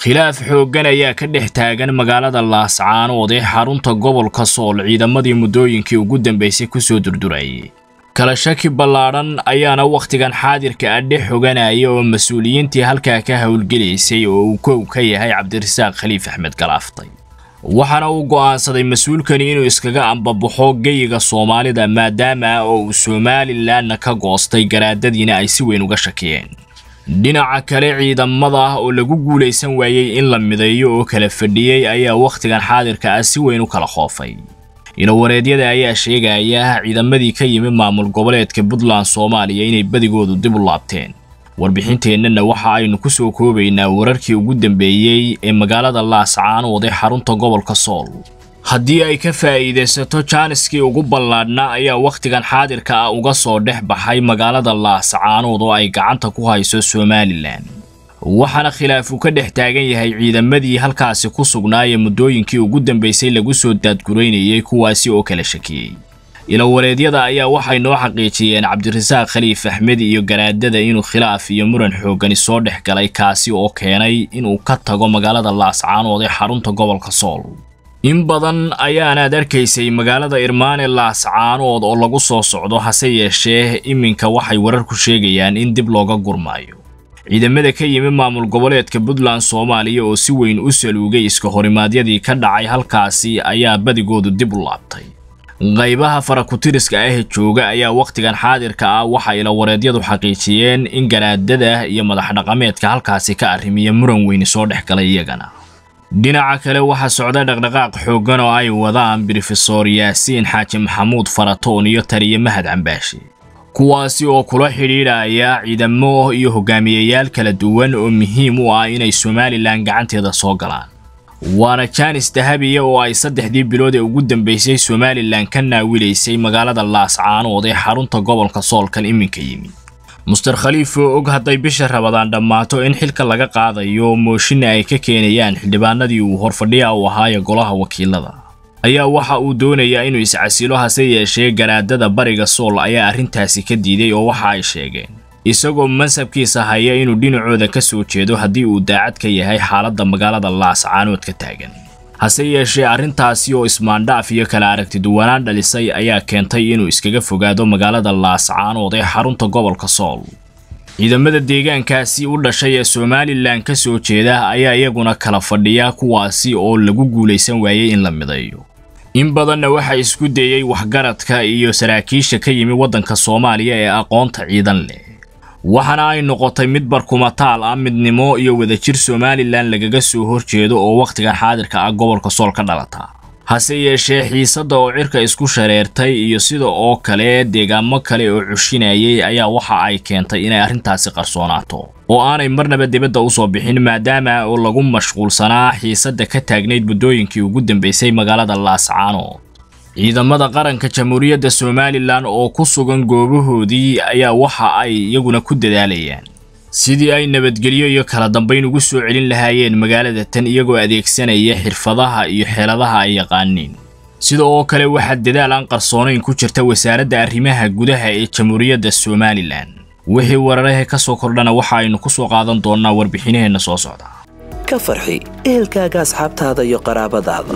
khilaaf xooggan ayaa ka dhex taagan magaalada laascaanood ee xarunta gobolka sool ciidamadii muddooyinkii ugu dambaysay kusoo durdurayay kala shaki ballaadhan ayaana wakhtigan xaadirka ah dhex xoganaya oo mas-uuliyiintii halkaa ka howlgelaysay oo uu kow ka yahay cabdirasaaq khaliif axmed galaaftay waxaana uu go'aansaday mas-uulkani inuu iskaga ambabaxo geyiga soomaalida maadaama oo uu somalilanna ka goostay garaadadiina ay si weyn uga shakiyeen dhinaca kale ciidamada ah oo lagu guulaysan waayey in la mideeyo oo kala fadhiyey ayaa wakhtigan xaadirka ah si weyn u kala khoofay ilowareedyada ayaa sheegaya ciidamadii ka yimi maamul goboleedka puntland soomaaliya inay badigoodu dib u laabteen warbixinteennana waxa aynu ku soo koobaynaa wararkii ugu dambeeyey ee magaalada laascaanood ee xarunta gobolka sool haddii ay ka faa'iidaysato jaaniskii ugu ballaadhnaa ayaa wakhtigan xaadirka ah uga soo dhex baxay magaalada laascaanood oo ay gacanta ku hayso somalilan waxaana khilaafu ka dhex taagan yahay ciidamadii halkaasi ku sugnaayee muddooyinkii ugu dambaysay lagu soo daadguraynayay kuwaasi oo kala shakiyey ilowareedyada ayaa waxay noo xaqiijiyeen cabdirasaaq khaliif axmed iyo garaadada inuu khilaaf iyo muran xooggani soo dhex galay kaasi oo keenay inuu ka tago magaalada laascaanood ee xarunta gobolka sool in badan ayaanaad arkaysay magaalada irmaane laascaanood oo lagu soo socdo hase yeeshee iminka waxay wararku sheegayaan in dib looga gurmaayo ciidamada ka yimi maamul goboleedka puntland soomaaliya oo si weyn u saluugay iska horimaadyadii ka dhacay halkaasi ayaa badigoodu dib u laabtay qaybaha farakutiriska ah jooga ayaa wakhtigan xaadirka ah waxa ilawareedyadu xaqiijiyeen in garaadada iyo madax dhaqameedka halkaasi ka arrimiya muran weyni soo dhex galay iyagana dhinaca kale waxaa socda dhaqdhaqaaq xooggan oo ay wadaan brofesor yaasiin xaaji maxamuud faratoon iyo taliye mahad cambaashi kuwaasi oo kula xidhiidhaya ciidamo iyo hogaamiyayaal kala duwan oo muhiim u ah inay somalilan gacanteeda soo galaan waana jaanis dahabiya oo ay saddexdii bilood ee ugu dambaysay somalilan ka naawilaysay magaalada laascaanood ee xarunta gobolka soolkan iminka yimi muster khaliif oo og hadday bisha rabadaan dhammaato in xilka laga qaadayo mooshinna ay ka keenayaan xildhibaanadii uu horfadhiya u ahaaye golaha wakiilada ayaa waxa uu doonayaa inuu iscasilo hase yeeshee garaadada bariga sool ayaa arrintaasi ka diiday oo waxa ay sheegeen isagoo mansabkiisa haya inuu dhinacooda ka soo jeedo haddii uu daacad ka yahay xaaladda magaalada laascaanood ka taagan hase yeeshee arrintaasi oo ismaandhaaf iyo kala aragtiduwanaan dhalisay ayaa keentay inuu iskaga fogaado magaalada laascaanood ee xarunta gobolka sool ciidamada deegaankaasi u dhashay ee somalilan ka soo jeeda ayaa iyaguna kala fadhiya kuwaasi oo lagu guulaysan waayey in la mideeyo in badanna waxaa isku dayey waxgaradka iyo saraakiisha ka yimi waddanka soomaaliya ee aqoonta ciidan leh waxaana ay noqotay mid barkumataal ah midnimo iyo wadajir somalilan lagaga soo horjeedo oo wakhtigan xaadirka ah gobolka sool ka dhalata hase yeeshee xiisadda oo cirka isku shareertay iyo sida oo kale deegaamo kale oo cushinayay ayaa waxa ay keentay inay arrintaasi qarsoonaato oo aanay marnaba dibadda usoo bixin maadaama oo lagu mashquulsanaa xiisadda ka taagnayd muddooyinkii ugu dambaysay magaalada laascaanood ciidamada qaranka jamhuuriyadda somalilan oo ku sugan goobahoodii ayaa waxa ay iyaguna ku dadaalayaan sidii ay nabadgelyo iyo kala dambayn ugu soo celin lahaayeen magaalada tan iyagoo adeegsanaya xirfadaha iyo xeeladaha ay yaqaaniin sida oo kale waxaa dadaal aan qarsoonayn ku jirta wasaaradda arrimaha gudaha ee jamhuuriyadda somalilan wixii wararahe ka soo kordhana waxa aynu ku soo qaadan doonnaa warbixinaheenna soo socda ka farxi ehelkaaga asxaabtaada iyo qaraabadaada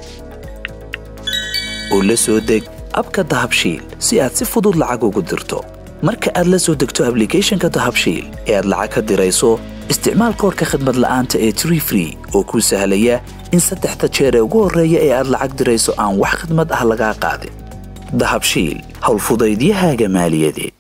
oo la soo deg abka dahabshiil si aad si fudud lacag ugu dirto marka aad la soo degto ablicathonka dahabshiil ee aad lacag ka dirayso isticmaal koorka khadmad la'aanta ee tree free oo kuu sahlaya in saddexda jeer ee ugu horreeya ee aad lacag dirayso aan wax khadmad ah lagaa qaadin dahabshiil howlfudaydiyahaaga maaliyadeed